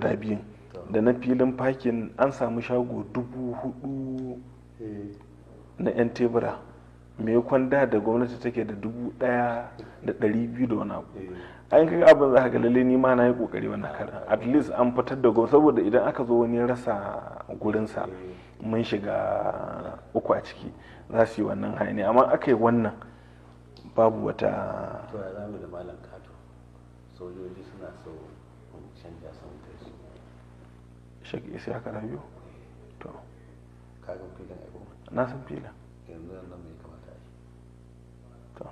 guda biyun da na filin fakin an samu shago dubu hudu na 'yan tebura mai kwanda da gwamnati take da dubu daya da dari biyu da wani abu an kaga abin za ka ga lalle ni ma na yi kokari wannan karan at least an fitar da gwamnati saboda idan aka zo wani rasa gurinsa mun shiga uku a ciki za su yi wannan hayani amma aka yi wannan babu wata to ya zamu da malam kato sojoji suna so mun canja sun kai su shagi sai aka rayu to kagan filin aiko na san filin yanzu nan mai kamata a yi to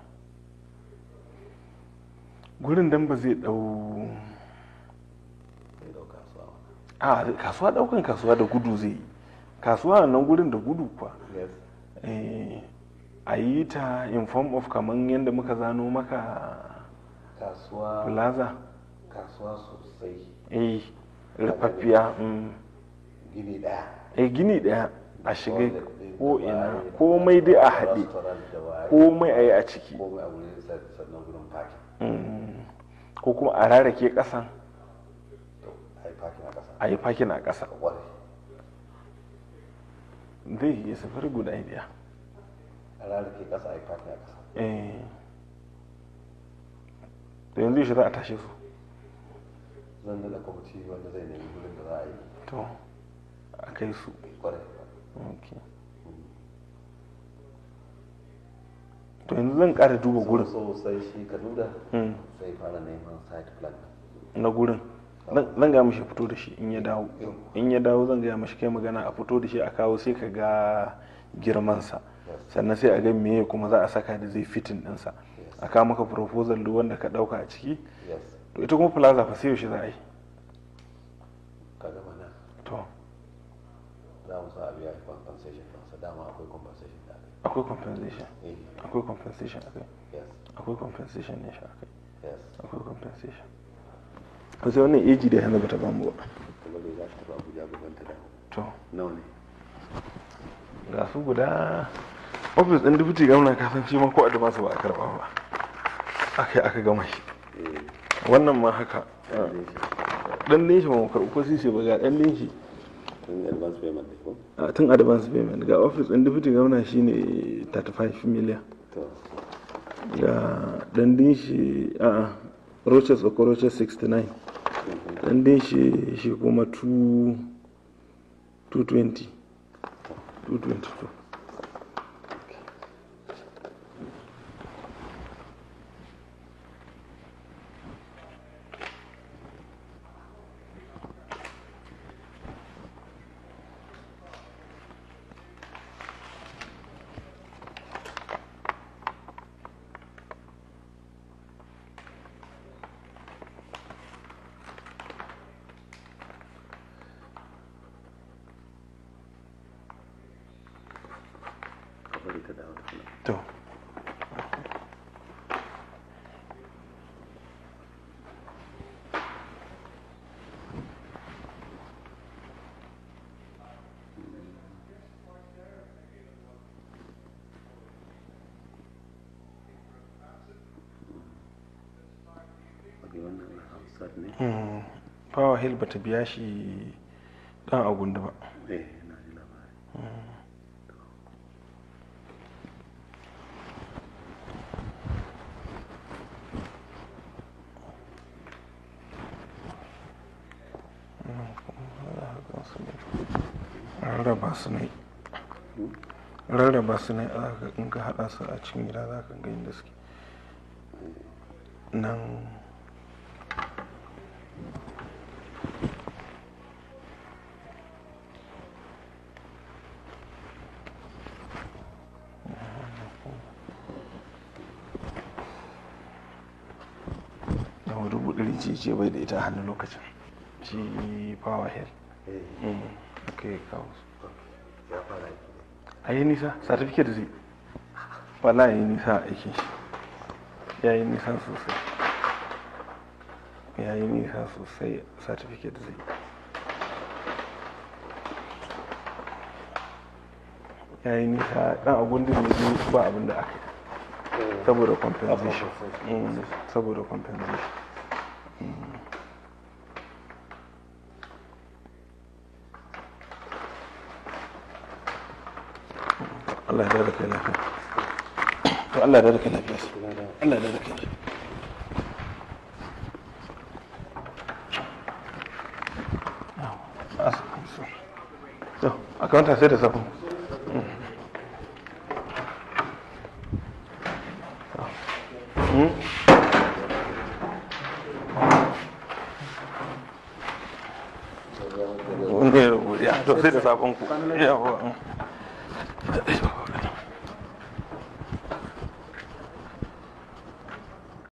gurin dan ba zai dau zai dauka su a wani a kasuwa daukan kasuwa da gudu zai yi kasuwa nan gurin da gudu kuwa yes Eh, a yi ta in form of kamar yadda muka zano maka kasuwa plaza kasuwa sosai eh rufaffiya mm. gini daya eh gini daya a shiga Wanda ko da ina waye, komai dai a haɗe restaurant da waye, komai a yi a ciki komai a wurin sa- sannan gurin parking Mm. ko kuma a rarake ƙasan to a yi parking a ƙasa a yi fakin a ƙasa ware zai yi safari guda idea a rarrake ƙasa a yi parking a ƙasa eh da yanzu shi za a tashe su zan daɗa kwamiti wanda zai nemi gurin da za a yi to a kai su kware ok to yanzu zan ƙara duba gurin so sai shi kaduda Mm. sai fara neman site plan na gurin zan zan ga mishi fito da shi in ya dawo in ya dawo zan gaya mishi kai magana a fito da shi a kawo sai ka ga girmansa sannan sai a ga meye kuma za a saka da zai fitin ɗinsa a kawo maka proposal duk wanda ka ɗauka a ciki yes to ita kuma plaza fa sai yaushe za a yi ka gama nan to za mu sa a biya compensation ɗinsa dama akwai compensation da aka akwai compensation yi akwai compensation akai yes akwai compensation ne shi akai yes akwai compensation to sai wannan eji da yanzu bata bamu ba kuma dai za ta tafi abuja gaban ta dawo to nawa ne ga su guda ofis ɗin dubuti gwamna kasan shi ma ko advance ba a karɓa ba aka yi aka gama shi eh wannan ma haka ɗan dai shi ɗan din shi ba mu karɓi ko sisi ba ga ɗan din shi tun advance payment ne ko a tun advance payment ga ofis ɗin dubuti gwamna shine 35 million to ga ɗan din shi a roches ko roches 69 ɗan din shi shi kuma 2 220 222 ka bari ta dawo tukuna to wani wannan na hafsat ne Hmm, power hill bata biya shi dan agundu ba eh na ji labari rarraba su ne rarraba su ne a ga in ka hada su a cikin gida za ka ga inda suke nan da dubu ɗari ce ce bai da ita a hannun lokacin shi power hill eh Mm, aka yi kawo su ya fara aiki ne a yi nisa certificate zai wala ya yi nisa a aikin shi ya yi nisa sosai ya yi nisa sosai certificate zai ya yi nisa dan agundin ne zai ba abin da aka yi saboda compensation Mm, saboda compensation Allah ya da kai lafiya to Allah ya da kai lafiya Allah ya da kai lafiya to akawunta sai da safin ne ya to sai da sabon ku yawa